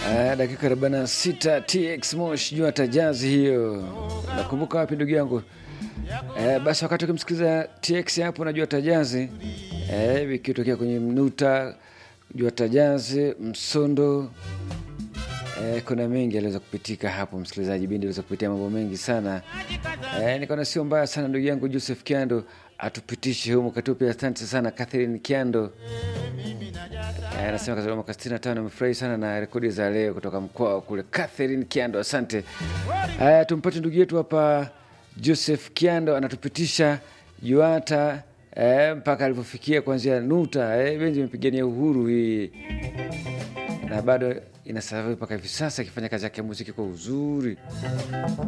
Uh, dakika 46 TX Mosh jua tajazi hiyo. Nakumbuka wapi ndugu yangu? Uh, basi wakati ukimsikiliza TX hapo najua tajazi uh, vikitokea kwenye mnuta jua tajazi msondo Eh, kuna mengi aliweza kupitika hapo msikilizaji, bindi aliweza kupitia mambo mengi sana eh, nikaona sio mbaya sana ndugu yangu Joseph Kiando atupitishe humu katupe. Asante sana Catherine Kiando eh, anasema kazaliwa mwaka 65 amefurahi sana na rekodi za leo kutoka mkoa kule. Catherine Kiando, asante. Haya, tumpate ndugu yetu hapa Joseph Kiando anatupitisha Yuata eh, mpaka alipofikia kuanzia Nuta eh, benzi imepigania uhuru hii na bado inasavi mpaka hivi sasa ikifanya kazi yake ya muziki kwa uzuri.